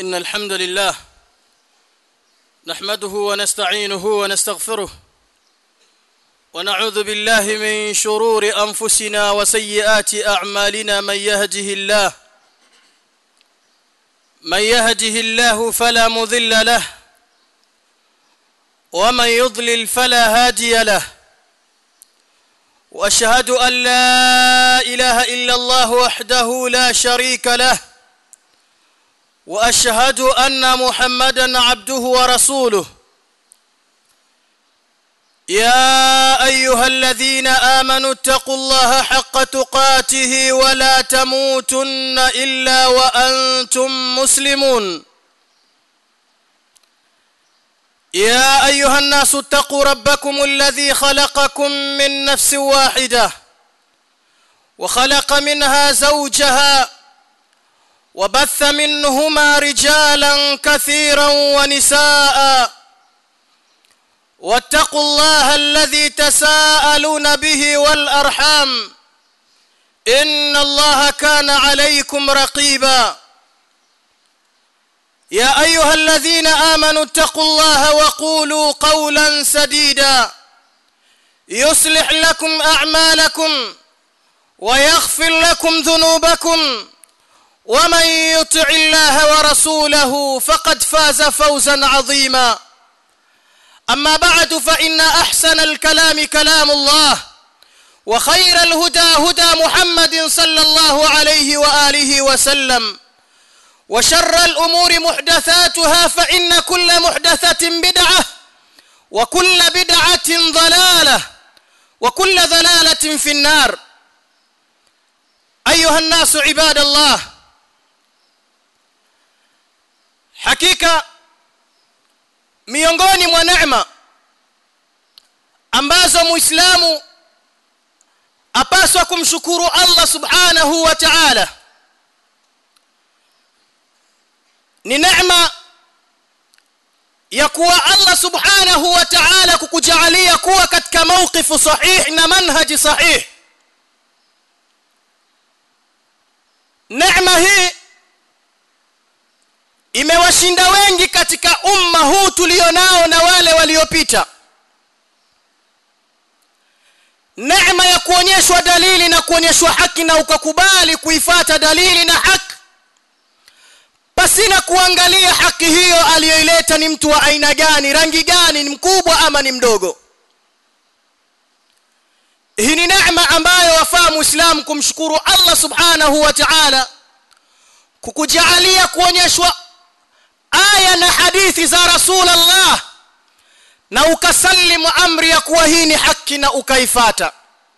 إن الحمد لله نحمده ونستعينه ونستغفره ونعوذ بالله من شرور أنفسنا وسيئات أعمالنا من يهده الله من يهده الله فلا مضل له ومن يضلل فلا هادي له واشهد ان لا اله الا الله وحده لا شريك له واشهد ان محمدا عبده ورسوله يا ايها الذين امنوا اتقوا الله حق تقاته ولا تموتن الا وانتم مسلمون يا ايها الناس اتقوا ربكم الذي خلقكم من نفس واحده وخلق منها زوجها وبث منهما رجالا كثيرا ونساء واتقوا الله الذي تساءلون به والارحام ان الله كان عليكم رقيبا يا ايها الذين امنوا اتقوا الله وقولوا قولا سديدا يصلح لكم اعمالكم ويغفر لكم ذنوبكم ومن يطع الله ورسوله فقد فاز فوزا عظيما اما بعد فان احسن الكلام كلام الله وخير الهدى هدى محمد صلى الله عليه واله وسلم وشر الامور محدثاتها فان كل محدثه بدعه وكل بدعه ضلاله وكل ضلاله في النار ايها الناس عباد الله hakika miongoni mwa neema ambazo muislamu apaswa kumshukuru Allah subhanahu wa ta'ala ni neema ya kuwa Allah subhanahu wa ta'ala kukujalia kuwa katika mawqifu sahih na manhaji sahih neema hii imewashinda wengi katika umma huu tulionao na wale waliopita neema ya kuonyeshwa dalili na kuonyeshwa haki na ukakubali kuifata dalili na haki pasina kuangalia haki hiyo aliyoileta ni mtu wa aina gani rangi gani ni mkubwa ama ni mdogo hii ni neema ambayo wafaa muislamu kumshukuru Allah subhanahu wa ta'ala kukujalia kuonyeshwa aya na hadithi za rasulullah na ukasalimu amri ya kuwa hii ni haki na ukaifata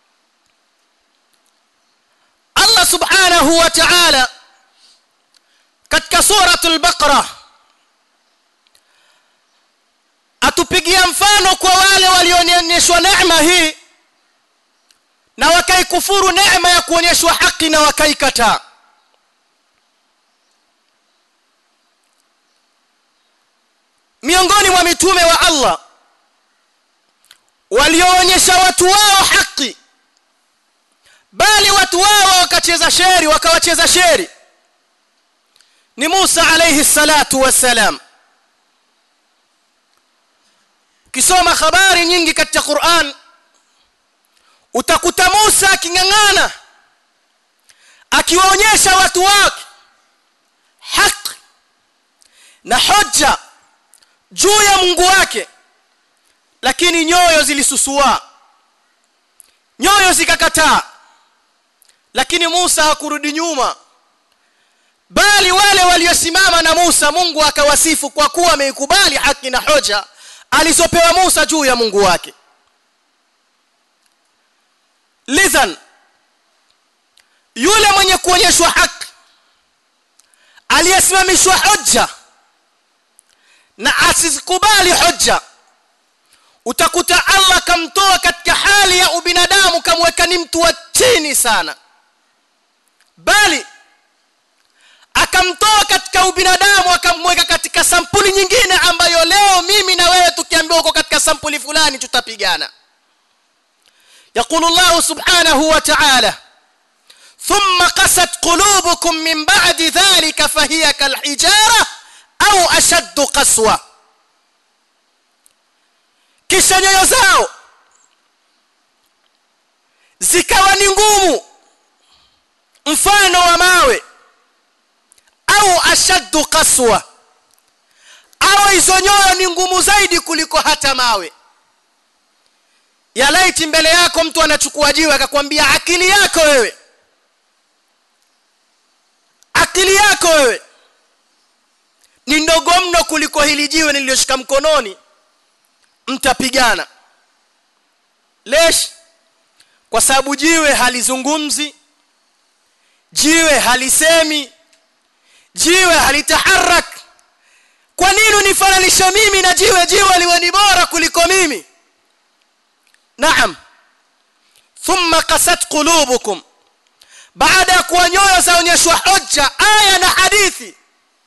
Allah subhanahu wa ta'ala katika suratul baqara atupigia mfano kwa wale walionyeshwa neema hii na wakaikufuru neema ya kuonyeshwa haki na wakaikataa miongoni mwa mitume wa Allah walioonyesha watu wao haki bali watu wao wakacheza sheri wakawacheza sheri ni Musa alayhi salatu wassalam kisoma habari nyingi katika Qur'an utakuta Musa akingangana akiwaonyesha watu wake haki na hoja juu ya Mungu wake lakini nyoyo zilisusua nyoyo zikakataa lakini Musa hakurudi nyuma bali wale waliosimama na Musa Mungu akawasifu kwa kuwa ameikubali haki na hoja alizopewa Musa juu ya Mungu wake lidhan yule mwenye kuonyeshwa haki aliyesimamishwa hoja na asikubali hoja utakuta Allah kamtoa katika hali ya ubinadamu kamweka ni mtu wa chini sana bali akamtoa katika ubinadamu akamweka katika sampuli nyingine ambayo leo mimi na wewe tukiambiwa uko katika sampuli fulani tutapigana يقول الله سبحانه وتعالى ثم قست قلوبكم من بعد ذلك فهي كالحجارة ashaddu qaswa kisha nyoyo zao zikawa ni ngumu mfano wa mawe au ashaddu qaswa au hizo nyoyo ni ngumu zaidi kuliko hata mawe ya laiti mbele yako mtu anachukua jiwe akakwambia akili yako wewe akili yako wewe ni ndogo mno kuliko hili jiwe nililoshika mkononi mtapigana lesh kwa sababu jiwe halizungumzi jiwe halisemi jiwe halitaharak kwa nini unifananisha mimi na jiwe jiwe liwe ni bora kuliko mimi naam thumma qasat qulubukum baada ya kuwa nyoyo zaonyeshwa hoja aya na hadithi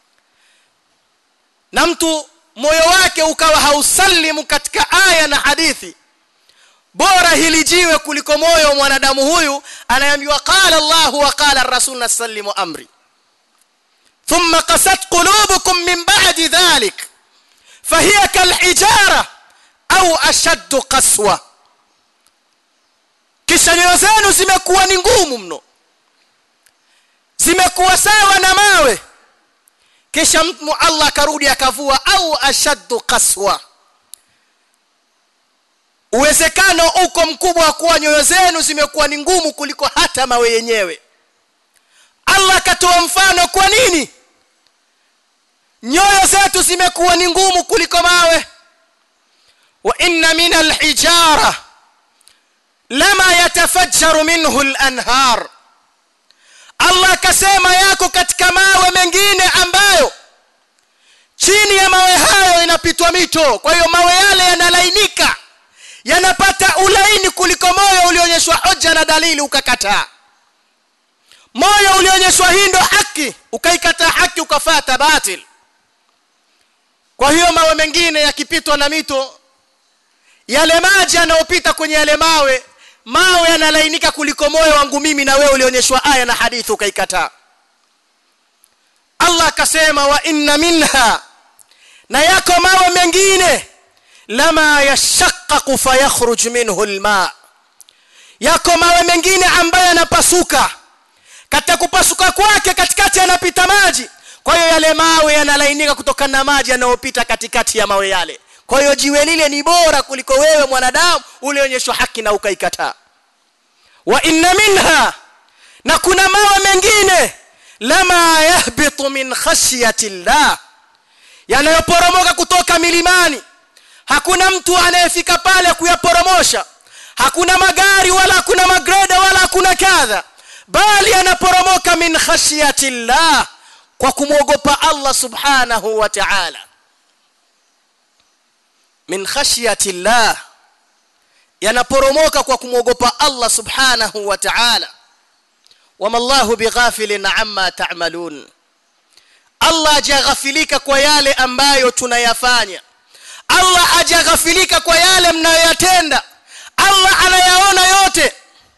na mtu moyo wake ukawa hausalimu katika aya na hadithi bora hili jiwe kuliko moyo wa mwanadamu huyu anayeambiwa qala Allah wa qala ar-rasul nasallimu amri thumma qasat qulubukum min ba'di dhalik fahiya kalhijara au ashaddu qaswa kisha nyoyo zenu zimekuwa ni ngumu mno zimekuwa sawa na mawe kisha mtu Allah akarudi akavua au ashaddu qaswa uwezekano uko mkubwa wa kuwa nyoyo zenu zimekuwa ni ngumu kuliko hata mawe yenyewe Allah akatoa mfano kwa nini nyoyo zetu zimekuwa ni ngumu kuliko mawe wa inna min alhijara lama yatafajjaru minhu alanhar Allah akasema yako katika mawe mengine ambayo chini ya mawe hayo inapitwa mito kwa hiyo mawe yale yanalainika yanapata ulaini kuliko moyo ulionyeshwa hoja na dalili ukakataa moyo ulionyeshwa hii ndo haki ukaikataa haki ukafata batil kwa hiyo mawe mengine yakipitwa na mito yale maji yanayopita kwenye yale mawe mawe yanalainika kuliko moyo wangu mimi na wewe ulionyeshwa aya na hadithi ukaikataa Allah akasema wa inna minha na yako mawe mengine lama yashaqqaqu fayakhruj minhu alma yako mawe mengine ambayo yanapasuka katika kupasuka kwake katikati yanapita maji kwa hiyo yale mawe yanalainika kutokana na maji yanayopita katikati ya mawe yale kwa hiyo jiwe lile ni bora kuliko wewe mwanadamu ulionyeshwa haki na ukaikataa wa inna minha na kuna mawe mengine lama yahbitu min khashyati llah yanayoporomoka kutoka milimani hakuna mtu anayefika pale kuyaporomosha hakuna magari wala hakuna magreda wala hakuna kadha bali yanaporomoka min khashyati llah kwa kumwogopa Allah subhanahu wa ta'ala min khashyati llah yanaporomoka kwa kumwogopa Allah subhanahu wa ta'ala wama Allahu bighafilin amma ta'malun Allah hajaghafilika kwa yale ambayo tunayafanya Allah hajaghafilika kwa yale mnayoyatenda Allah anayaona yote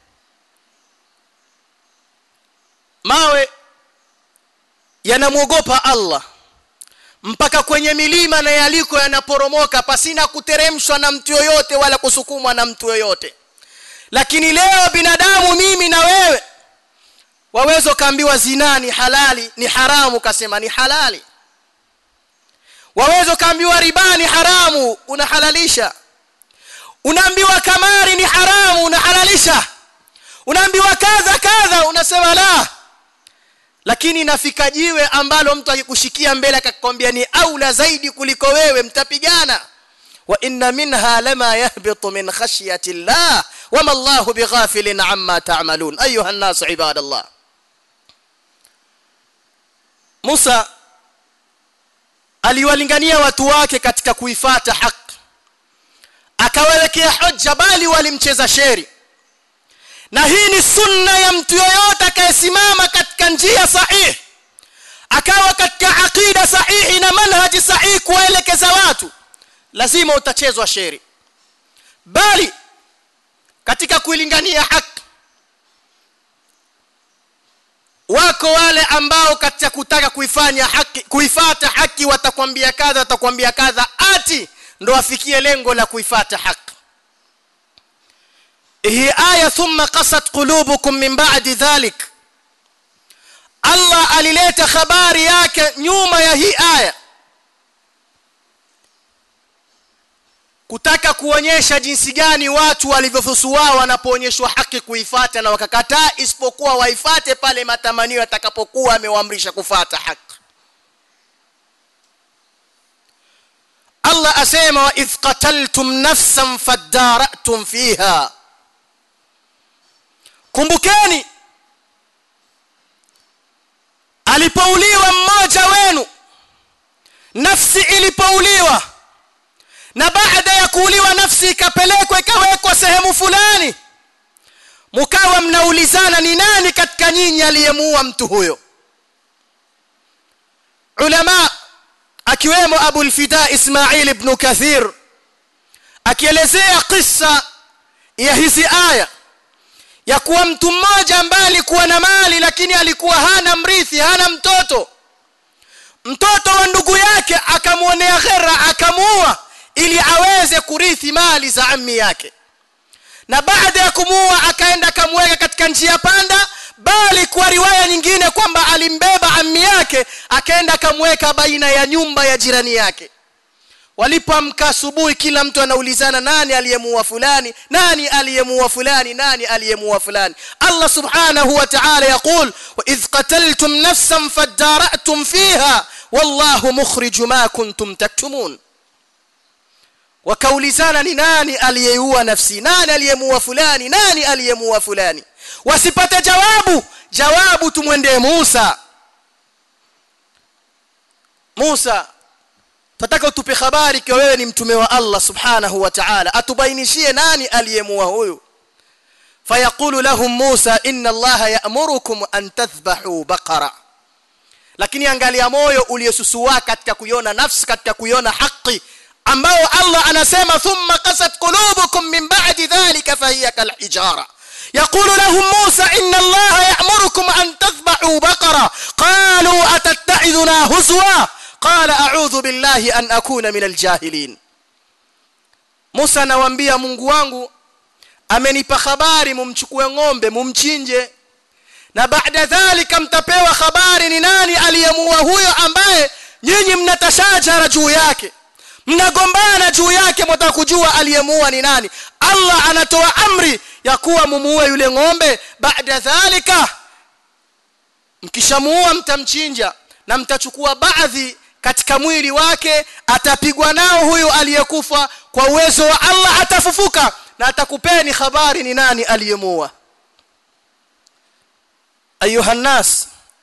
mawe yanamwogopa Allah mpaka kwenye milima na yaliko yanaporomoka pasina kuteremshwa na mtu yoyote wala kusukumwa na mtu yoyote lakini leo binadamu mimi na wewe waweza kaambiwa zina ni halali ni haramu kasema ni halali waweza kaambiwa riba ni haramu unahalalisha unaambiwa kamari ni haramu unahalalisha unaambiwa kadha kadha unasema la lakini nafika jiwe ambalo mtu akikushikia mbele akakwambia ni aula zaidi kuliko wewe mtapigana wa inna minha lama yahbitu min khashyati llah wama Allahu bighafilin amma ta'malun ayuha an-nas ibadallah Musa aliwalingania watu wake katika kuifata haki akawawekea hoja bali walimcheza sheri na hii ni sunna ya mtu yoyote akayesimama katika njia sahihi akawa katika aqida sahihi na manhaji sahihi kuwaelekeza watu lazima utachezwa sheri bali katika kuilingania haki wako wale ambao katika kutaka kuifanya haki kuifata haki watakwambia kadha watakwambia kadha ati ndo afikie lengo la kuifata haki hii aya thumma qasat qulubukum min ba'di dhalik Allah alileta habari yake nyuma ya hii aya kutaka kuonyesha jinsi gani watu walivyofusua wanapoonyeshwa haki kuifata na wakakataa isipokuwa waifate pale matamanio yatakapokuwa amewaamrisha kufata haki Allah asema wa idh qataltum nafsan fadara'tum fiha kumbukeni alipouliwa mmoja wenu nafsi ilipouliwa na baada ya kuuliwa nafsi ikapelekwa ikawekwa sehemu fulani mkawa mnaulizana ni nani katika nyinyi aliyemuua mtu huyo ulama akiwemo Abu al-Fida Ismail ibn Kathir akielezea kisa ya hizi aya ya kuwa mtu mmoja ambaye alikuwa na mali lakini alikuwa hana mrithi hana mtoto mtoto wa ndugu yake akamwonea ghera akamuua ili aweze kurithi mali za ammi yake na baada ya kumuua akaenda akamweka katika njia panda bali kwa riwaya nyingine kwamba alimbeba ammi yake akaenda akamweka baina ya nyumba ya jirani yake walipoamka asubuhi kila mtu anaulizana nani aliyemuua fulani nani aliyemuua fulani nani aliyemuua fulani Allah subhanahu wa ta'ala yaqul wa idh qataltum nafsan fadara'tum fiha wallahu mukhrij ma kuntum taktumun wakaulizana ni nani aliyeua nafsi nani aliyemuua fulani nani aliyemuua fulani wasipate jawabu jawabu tumwendee Musa Musa tataka utupe habari kwa wewe ni mtume wa Allah subhanahu wa ta'ala atubainishie nani aliyemuua huyu fayaqulu lahum Musa inna Allah ya'murukum an tadhbahu baqara lakini angalia moyo uliosusua katika kuiona nafsi katika kuiona haki ambao Allah anasema thumma qasat qulubukum min ba'di dhalika fahiya kalhijara يقول لهم موسى إن الله يأمركم أن تذبحوا بقرة قالوا أتتعذنا هزوا قال أعوذ بالله أن أكون من الجاهلين موسى anawaambia Mungu wangu amenipa habari mumchukue ng'ombe mumchinje na baada dhalika mtapewa habari ni nani aliyemuua huyo ambaye nyinyi mnatashajara juu yake mnagombana juu yake mtaka kujua aliyemuua ni nani Allah anatoa amri ya kuwa mumuue yule ng'ombe baada dhalika mkishamuua mtamchinja na mtachukua baadhi katika mwili wake atapigwa nao huyu aliyekufa kwa uwezo wa Allah atafufuka na atakupeni habari ni nani aliyemuua ayuha nas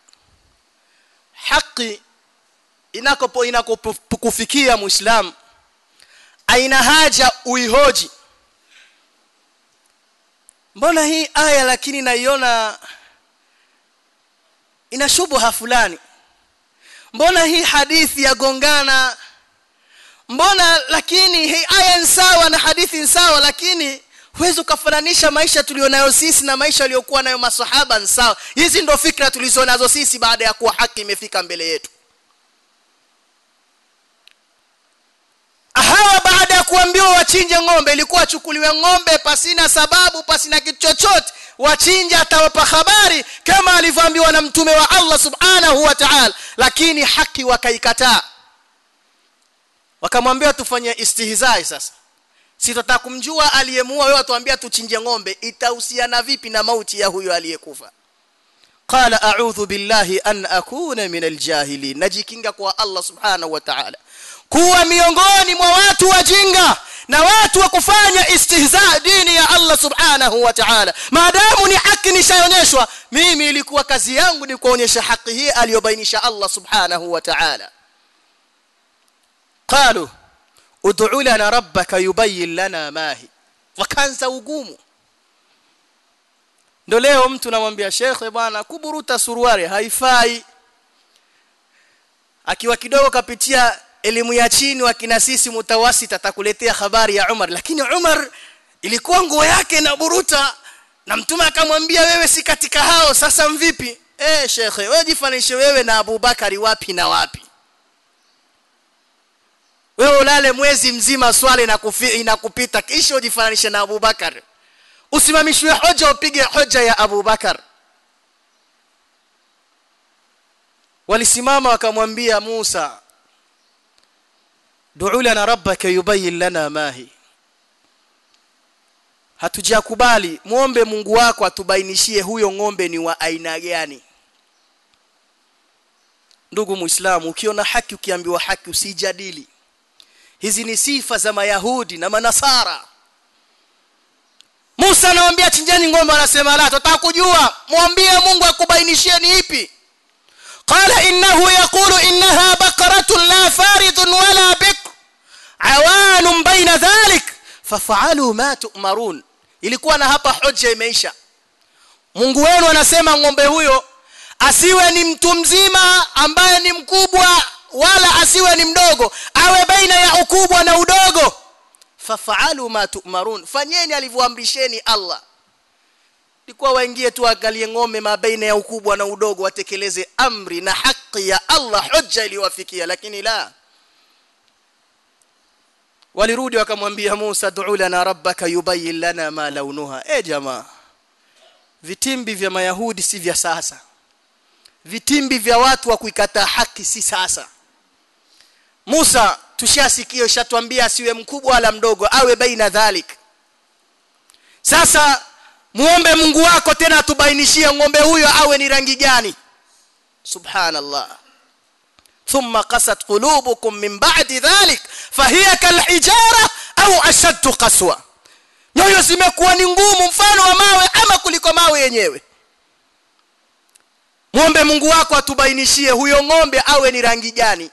haki inakopo inakokufikia muislam aina haja uihoji mbona hii aya lakini naiona ina shubha fulani mbona hii hadithi yagongana mbona lakini hii aya ni sawa na hadithi ni sawa lakini huwezi ukafananisha maisha tulionayo sisi na maisha aliyokuwa nayo masahaba ni sawa hizi ndo fikra tulizonazo sisi baada ya kuwa haki imefika mbele yetu hawa baada ya kuambiwa wachinje ng'ombe ilikuwa achukuliwe ng'ombe pasina sababu pasina kitu chochote wachinja atawapa habari kama alivyoambiwa na mtume wa Allah subhanahu wa ta'ala lakini haki wakaikataa wakamwambia tufanye istihzai sasa si tutataka kumjua aliyemuua wewe atuambia tuchinje ng'ombe itahusiana vipi na mauti ya huyo aliyekufa qala a'udhu billahi an akuna min aljahilin najikinga kwa Allah subhanahu wa ta'ala kuwa miongoni mwa watu wajinga na watu wa kufanya istihza dini ya Allah subhanahu wa ta'ala maadamu ni haki nishaonyeshwa mimi ilikuwa kazi yangu ni kuonyesha haki hii aliyobainisha Allah subhanahu wa ta'ala qalu ud'u lana rabbaka yubayyin lana ma hi wakaanza ugumu ndo leo mtu namwambia shekhe bwana kuburuta suruari haifai akiwa kidogo kapitia elimu ya chini wakina sisi mutawasit atakuletea habari ya Umar lakini Umar ilikuwa nguo yake na buruta na mtume akamwambia wewe si katika hao sasa mvipi eh shekhe wewe jifananishe wewe na Abubakari wapi na wapi wewe ulale mwezi mzima swali na inakupita kisha ujifananishe na Abubakar usimamishwe hoja upige hoja ya Abubakar walisimama wakamwambia Musa du'u lana rabbaka yubayyin lana ma hi hatujakubali muombe Mungu wako atubainishie huyo ng'ombe ni wa aina gani ndugu muislamu ukiona haki ukiambiwa haki usijadili hizi ni sifa za mayahudi na manasara Musa anamwambia chinjeni ng'ombe anasema la tutaka kujua mwambie Mungu akubainishie ni ipi قال إنه يقول إنها بقرة لا فارض ولا بكر عوان بين ذلك ففعلوا ما تؤمرون ilikuwa na hapa hoja imeisha Mungu wenu anasema ng'ombe huyo asiwe ni mtu mzima ambaye ni mkubwa wala asiwe ni mdogo awe baina ya ukubwa na udogo fafaalu ma tu'marun fanyeni alivyoamrisheni Allah ilikuwa waingie tu angalie ng'ombe mabaina ya ukubwa na udogo watekeleze amri na haki ya Allah hujja iliwafikia lakini la walirudi wakamwambia Musa du'u lana rabbaka yubayyin lana ma launuha eh jamaa vitimbi vya mayahudi si vya sasa vitimbi vya watu wa kuikataa haki si sasa Musa tushasikia ushatwambia asiwe mkubwa wala mdogo awe baina dhalik sasa muombe Mungu wako tena atubainishie ng'ombe huyo awe ni rangi gani subhanallah thumma qasat qulubukum min ba'di dhalik fahiya kalhijara au ashaddu qaswa nyoyo zimekuwa ni ngumu mfano wa mawe ama kuliko mawe yenyewe muombe Mungu wako atubainishie huyo ng'ombe awe ni rangi gani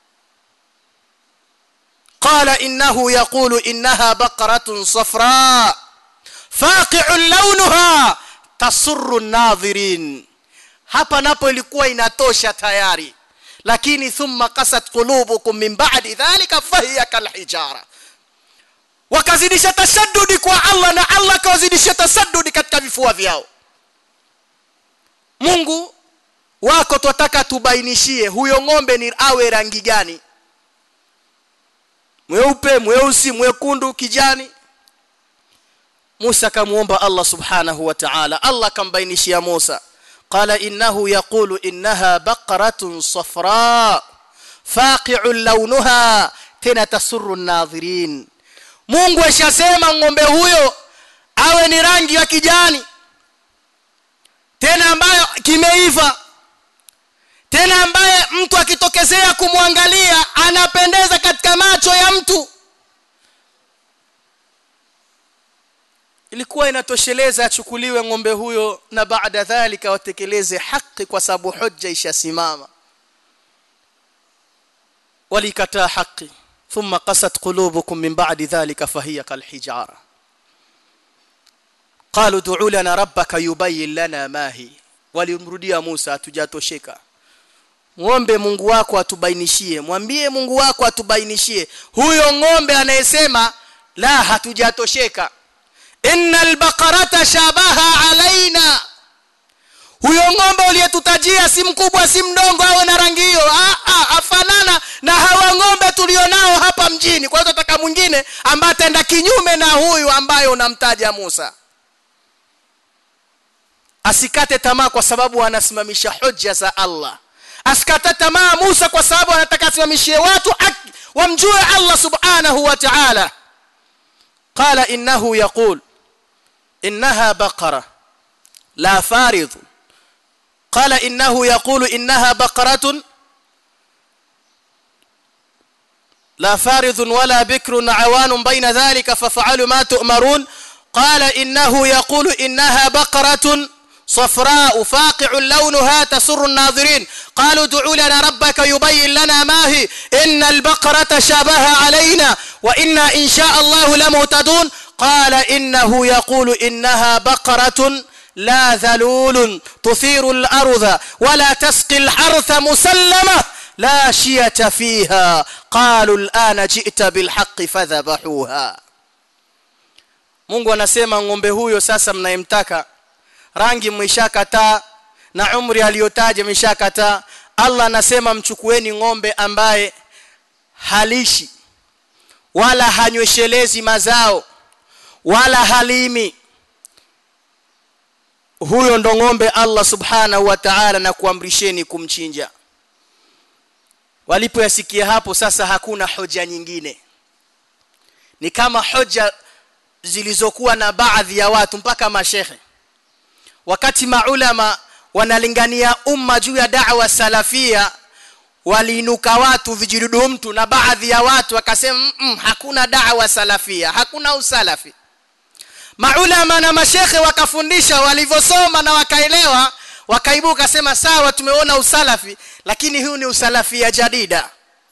قال إنه يقول إنها بقرة صفراء فاقع لونها تسر الناظرين hapa napo ilikuwa inatosha tayari lakini thumma qasat qulubukum min ba'di dhalika fahiya kalhijara wakazidisha tashaddudi kwa Allah na Allah kawazidisha tasaddudi katika vifua vyao Mungu wako twataka tubainishie huyo ng'ombe ni awe rangi gani mweupe mweusi mwekundu kijani Musa kamuomba Allah subhanahu wa ta'ala Allah kambainishia Musa qala innahu yaqulu innaha baqaratun safra faqi'un launuha tena tasurru an-nadhirin Mungu ashasema ng'ombe huyo awe ni rangi ya kijani tena ambayo kimeiva tena ambaye mtu akitokezea kumwangalia anapendeza katika macho ya mtu ilikuwa inatosheleza achukuliwe ng'ombe huyo na baada dhalika watekeleze haki kwa sababu hujja ishasimama walikataa haki thumma qasat qulubukum min ba'di dhalika fahiya kalhijara qalu du'u lana rabbaka yubayyin lana ma hi walimrudia Musa hatujatosheka muombe Mungu wako atubainishie mwambie Mungu wako atubainishie huyo ng'ombe anayesema la hatujatosheka innal baqarata shabaha alaina huyo ng'ombe uliyetutajia si mkubwa si mdogo awe na rangi hiyo afanana na hawa ng'ombe tulionao hapa mjini kwa hiyo tutaka mwingine ambaye ataenda kinyume na huyu ambaye unamtaja Musa asikate tamaa kwa sababu anasimamisha hoja za Allah asikate tamaa Musa kwa sababu anataka asimamishie watu haki wamjue Allah subhanahu wa ta'ala qala innahu yaqul innaha baqara la farid qala innahu yaqulu innaha baqaratun لا فارض ولا بكر عوان بين ذلك ففعلوا ما تؤمرون قال إنه يقول إنها بقرة صفراء فاقع لونها تسر الناظرين قالوا ادعوا لنا ربك يبين لنا ما هي إن البقرة شابه علينا وإنا إن شاء الله لمهتدون قال إنه يقول إنها بقرة لا ذلول تثير الأرض ولا تسقي الحرث مسلمة لا شية فيها قالوا الآن جئت بالحق فذبحوها Mungu anasema ng'ombe huyo sasa mnayemtaka rangi mwishakataa na umri aliyotaja ameshakataa Allah anasema mchukueni ng'ombe ambaye halishi wala hanyweshelezi mazao wala halimi huyo ndo ng'ombe Allah subhanahu wa ta'ala na kuamrisheni kumchinja walipoyasikia hapo sasa hakuna hoja nyingine ni kama hoja zilizokuwa na baadhi ya watu mpaka mashehe wakati maulama wanalingania umma juu ya da'wa salafia waliinuka watu vijidudu mtu na baadhi ya watu wakasema mm -mm, hakuna da'wa salafia hakuna usalafi maulama na mashekhe wakafundisha walivyosoma na wakaelewa wakaibuka sema sawa tumeona usalafi lakini huu ni usalafia jadida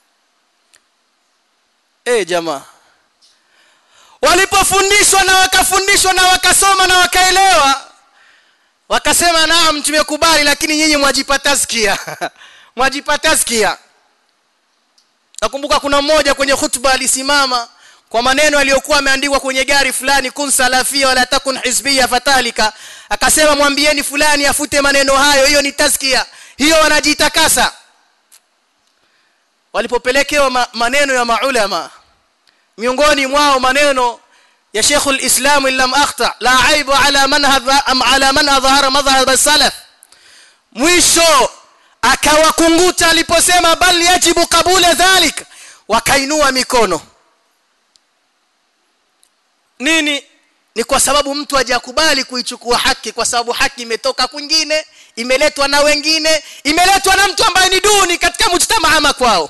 eh jamaa walipofundishwa na wakafundishwa na wakasoma na wakaelewa wakasema naam tumekubali lakini nyinyi mwajipa taskia mwajipa taskia nakumbuka kuna mmoja kwenye hutuba alisimama kwa maneno aliyokuwa ameandikwa kwenye gari fulani kun salafia wala takun hizbia fatalika akasema mwambieni fulani afute maneno hayo hiyo ni taskia hiyo wanajitakasa walipopelekewa ma, maneno ya maulama miongoni mwao maneno ya Sheikh al-Islam lam akhta la aibu ala man hadha am ala man adhara madhhab as-salaf mwisho akawakunguta aliposema bal yajibu kabula dhalik wakainua mikono nini ni kwa sababu mtu hajakubali kuichukua haki kwa sababu haki imetoka kwingine imeletwa na wengine imeletwa na mtu ambaye ni duni katika mujtamaa kwao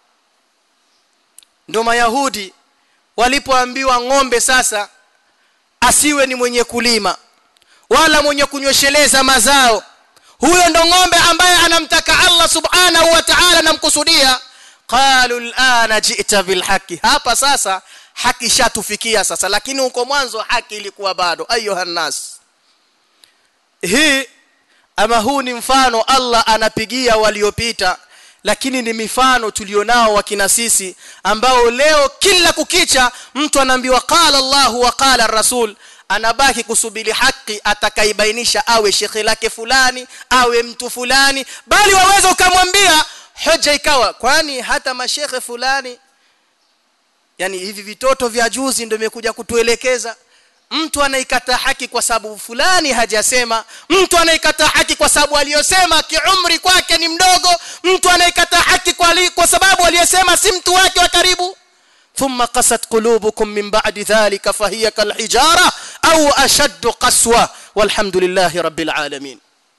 ndio mayahudi walipoambiwa ng'ombe sasa asiwe ni mwenye kulima wala mwenye kunywesheleza mazao huyo ndo ng'ombe ambaye anamtaka Allah subhanahu wa ta'ala namkusudia qalu al'ana ji'ta bil haqi hapa sasa haki shatufikia sasa lakini huko mwanzo haki ilikuwa bado ayuha nas hii ama huu ni mfano Allah anapigia waliopita lakini ni mifano tulionao wakina sisi ambao leo kila kukicha mtu anaambiwa qala Allahu wa qala rasul anabaki kusubiri haki atakaibainisha awe shekhe lake fulani awe mtu fulani bali waweza ukamwambia hoja ikawa kwani hata mashekhe fulani yani hivi vitoto vya juzi ndio imekuja kutuelekeza mtu anaikata haki kwa sababu fulani hajasema mtu anaikata haki kwa sababu aliyosema kiumri kwake ni mdogo mtu anaikata haki kwa, li, kwa sababu aliyesema si mtu wake wa karibu ثم قست قلوبكم من بعد ذلك فهي كالحجارة أو أشد قسوة والحمد لله رب العالمين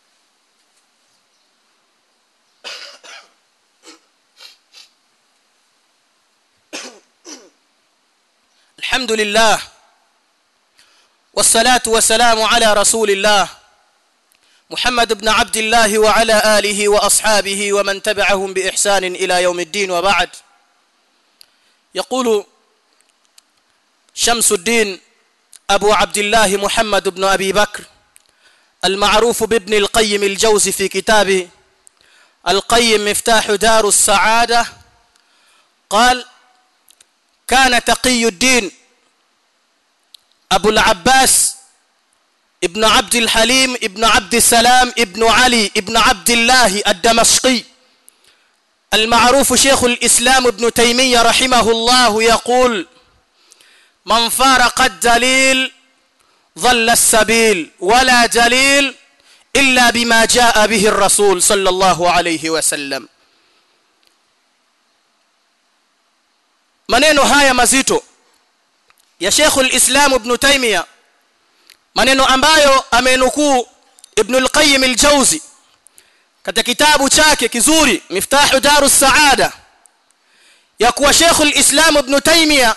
الحمد لله والصلاة والسلام على رسول الله محمد بن عبد الله وعلى آله وأصحابه ومن تبعهم بإحسان إلى يوم الدين وبعد يقول شمس الدين أبو عبد الله محمد بن أبي بكر المعروف بابن القيم الجوزي في كتابه القيم مفتاح دار السعادة قال كان تقي الدين أبو العباس ابن عبد الحليم ابن عبد السلام ابن علي ابن عبد الله الدمشقي المعروف شيخ الإسلام ابن تيمية رحمه الله يقول من فارق الدليل ضل السبيل ولا دليل إلا بما جاء به الرسول صلى الله عليه وسلم maneno haya mazito ya Sheikh al-Islam Ibn Taymiyyah maneno ambayo amenukuu Ibn al-Qayyim al-Jawzi katika kitabu chake kizuri Miftahu Darus Saada ya kuwa Sheikh al-Islam Ibn Taymiyyah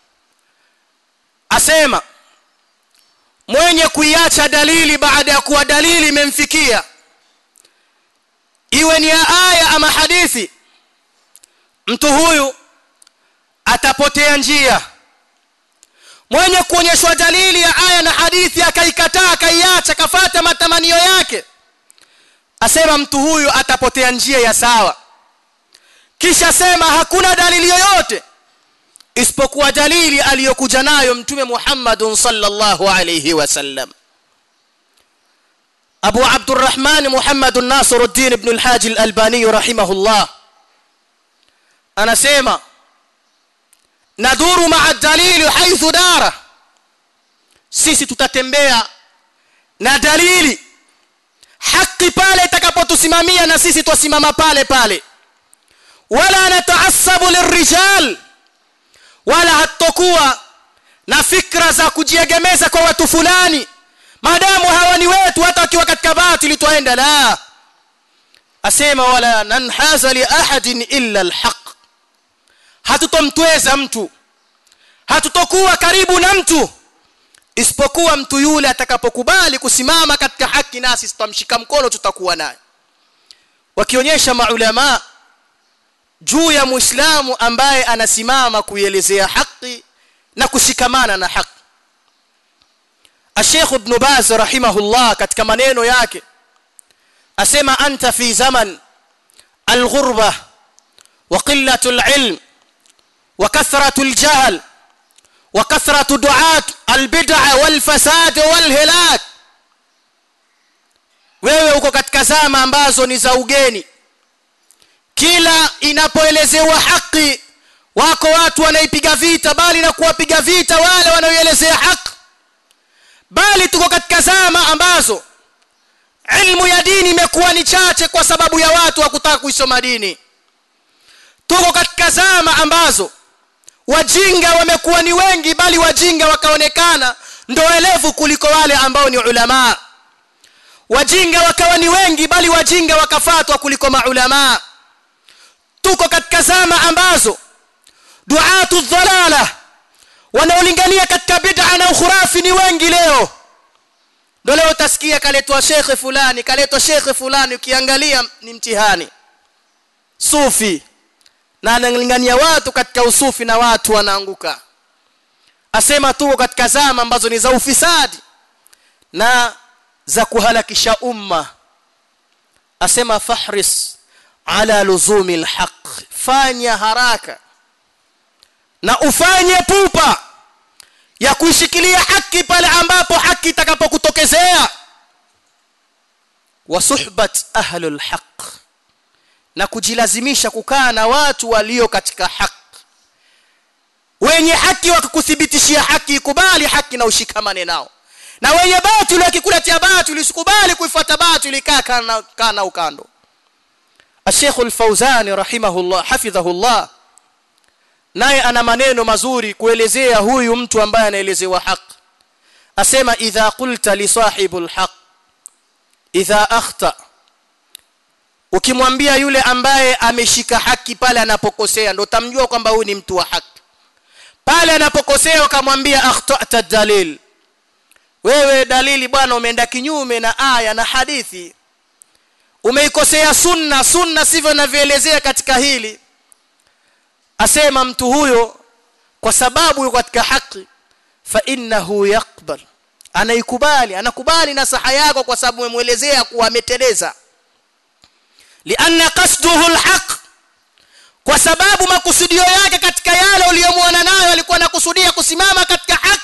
asema mwenye kuiacha dalili baada ya kuwa dalili imemfikia iwe ni ya aya ama hadithi mtu huyu atapotea njia mwenye kuonyeshwa dalili ya aya na hadithi akaikataa akaiacha kafata matamanio yake asema mtu huyu atapotea njia ya sawa kisha sema hakuna dalili yoyote isipokuwa dalili aliyokuja nayo mtume Muhammadun sallallahu alayhi wasallam Abu Abdurrahman Muhammad Nasiruddin ibn al-Haji al-Albani rahimahullah anasema nadhuru ma'a dalili haithu dara sisi tutatembea na dalili haki pale itakapotusimamia na sisi twasimama pale pale wala nataasabu lirijal wala hatokuwa na fikra za kujiegemeza kwa watu fulani maadamu hawa ni wetu hata wakiwa katika batili twaenda la asema wala nanhaza li ahadin illa alhaq hatutomtweza mtu hatutokuwa karibu na mtu isipokuwa mtu yule atakapokubali kusimama katika haki nasi tutamshika mkono tutakuwa naye wakionyesha maulama juu ya muislamu ambaye anasimama kuielezea haki na kushikamana na haki Sheikh Ibn Baz rahimahullah katika maneno yake asema anta fi zaman alghurba wa qillatu alilm wa kathratu aljahl wa kathratu du'at albid'a walfasad walhilak wewe uko katika zama ambazo ni za ugeni kila inapoelezewa haki wako watu wanaipiga vita bali na kuwapiga vita wale wanaoelezea haki bali tuko katika zama ambazo ilmu ya dini imekuwa ni chache kwa sababu ya watu wakutaka kuisoma dini tuko katika zama ambazo wajinga wamekuwa ni wengi bali wajinga wakaonekana ndo elevu kuliko wale ambao ni ulama wajinga wakawa ni wengi bali wajinga wakafatwa kuliko maulama tuko katika zama ambazo duatu dhalala wanaolingania katika bid'a na ukhurafi ni wengi leo ndio leo utasikia kaletwa shekhe fulani kaletwa shekhe fulani ukiangalia ni mtihani sufi na analingania watu katika usufi na watu wanaanguka asema tuko katika zama ambazo ni za ufisadi na za kuhalakisha umma asema fahris ala luzumi alhaq fanya haraka na ufanye pupa ya kuishikilia haki pale ambapo haki itakapokutokezea wa suhbat ahlul haq na kujilazimisha kukaa na watu walio katika haki wenye haki wakikuthibitishia haki ikubali haki na ushikamane nao na wenye batili wakikuletea batili usikubali kuifuata batili kaa kana, kana ukando الشيخ الفوزان رحمه الله حفظه الله naye ana maneno mazuri kuelezea huyu mtu ambaye anaelezewa haq asema idha qulta li sahibul haq idha akhta ukimwambia yule ambaye ameshika haki pale anapokosea ndo tamjua kwamba huyu ni mtu wa haki pale anapokosea ukamwambia akhtata dalil wewe dalili bwana umeenda kinyume na aya na hadithi umeikosea sunna sunna sivyo navyoelezea katika hili asema mtu huyo kwa sababu yuko katika haki fa innahu yaqbal anaikubali anakubali nasaha yako kwa sababu umemuelezea kuwa ameteleza lianna qasduhu alhaq kwa sababu makusudio yake katika yale uliyomwona nayo alikuwa anakusudia kusimama katika haki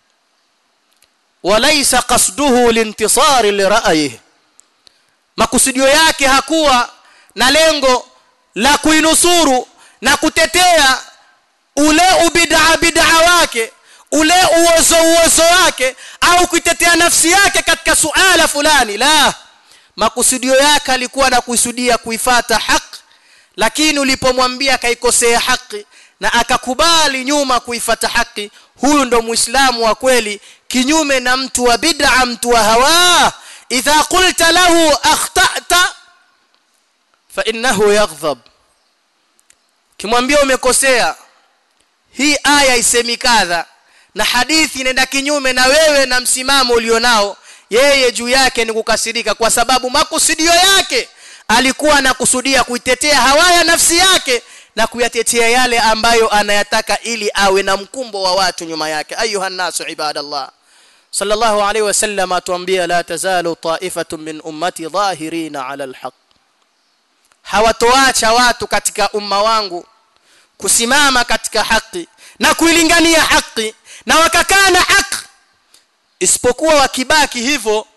walaysa qasduhu lintisari lira'yihi makusudio yake hakuwa na lengo la kuinusuru na kutetea ule ubid'a bid'a wake ule uozo uozo wake au kuitetea nafsi yake katika suala fulani la makusudio yake alikuwa na kusudia kuifata haki lakini ulipomwambia kaikosea haki na akakubali nyuma kuifata haki huyu ndo muislamu wa kweli kinyume na mtu wa bid'a mtu wa hawa idha qulta lahu akhta'ta fa innahu yaghdhab kimwambia umekosea hii aya isemi kadha na hadithi inaenda kinyume na wewe na msimamo ulionao yeye juu yake ni kukasirika kwa sababu makusudio yake alikuwa anakusudia kuitetea hawaya nafsi yake na kuyatetea yale ambayo anayataka ili awe na mkumbo wa watu nyuma yake ayuha nasu ibadallah sallallahu alayhi wasallam atuambia la tazalu ta'ifatun min ummati dhahirina ala alhaq hawatoacha watu katika umma wangu kusimama katika haki na kuilingania haki na wakakaa na haki isipokuwa wakibaki hivyo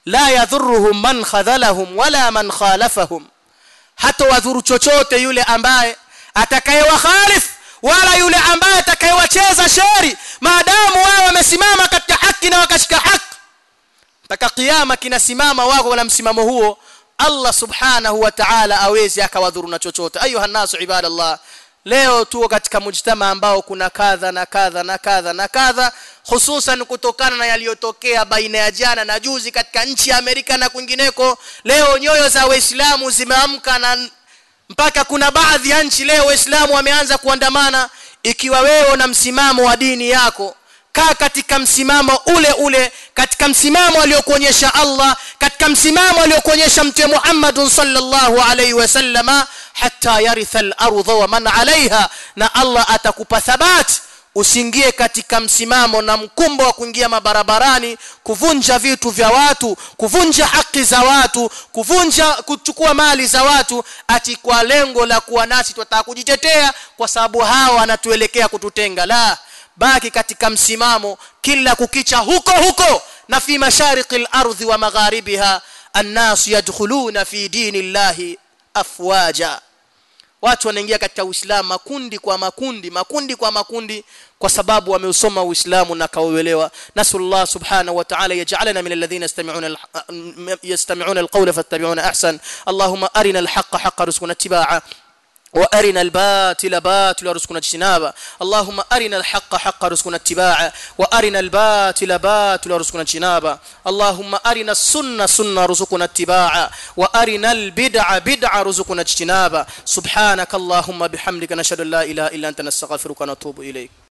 la yadhurruhum man khadhalahum wala man khalafahum hata wadhuru chochote yule ambaye atakayewakhalif wala yule ambaye atakayewacheza sheri maadamu wao wamesimama katika haki na wakashika haki mpaka kiyama kinasimama wako wala msimamo huo Allah subhanahu wa ta'ala awezi akawadhuru na chochote ayuha nasu ibadallah leo tuko katika mujtama ambao kuna kadha na kadha na kadha na kadha hususan kutokana na yaliyotokea baina ya jana na juzi katika nchi ya Amerika na kwingineko leo nyoyo za waislamu zimeamka na mpaka kuna baadhi ya nchi leo waislamu wameanza kuandamana ikiwa wewe una msimamo wa dini yako kaa katika msimamo ule ule katika msimamo aliokuonyesha Allah katika msimamo aliokuonyesha mtume Muhammad sallallahu alaihi wasallama hatta yaritha al-ardha wa man alaiha na Allah atakupa thabati usiingie katika msimamo na mkumbo wa kuingia mabarabarani kuvunja vitu vya watu kuvunja haki za watu kuvunja kuchukua mali za watu ati kwa lengo la kuwa nasi tutataka kujitetea kwa sababu hawa wanatuelekea kututenga la baki katika msimamo kila kukicha huko huko na fi mashariki al-ardhi wa magharibiha الناس يدخلون في دين الله afwaja watu wanaingia katika uislamu makundi kwa makundi makundi kwa makundi kwa sababu wameusoma uislamu na kauelewa nasallallahu subhanahu wa ta'ala yaj'alana min alladhina yastami'una yastami'una alqawla fattabi'una ahsan allahumma arina alhaqqa haqqan warzuqna ittiba'a وارنا الباطل باطلا وارزقنا اجتنابه اللهم ارنا الحق حقا وارزقنا اتباعه وارنا الباطل باطلا وارزقنا اجتنابه اللهم ارنا السنه سنه وارزقنا اتباعه وارنا البدع بدعه وارزقنا اجتنابه سبحانك اللهم بحمدك نشهد ان لا اله الا انت نستغفرك ونتوب اليك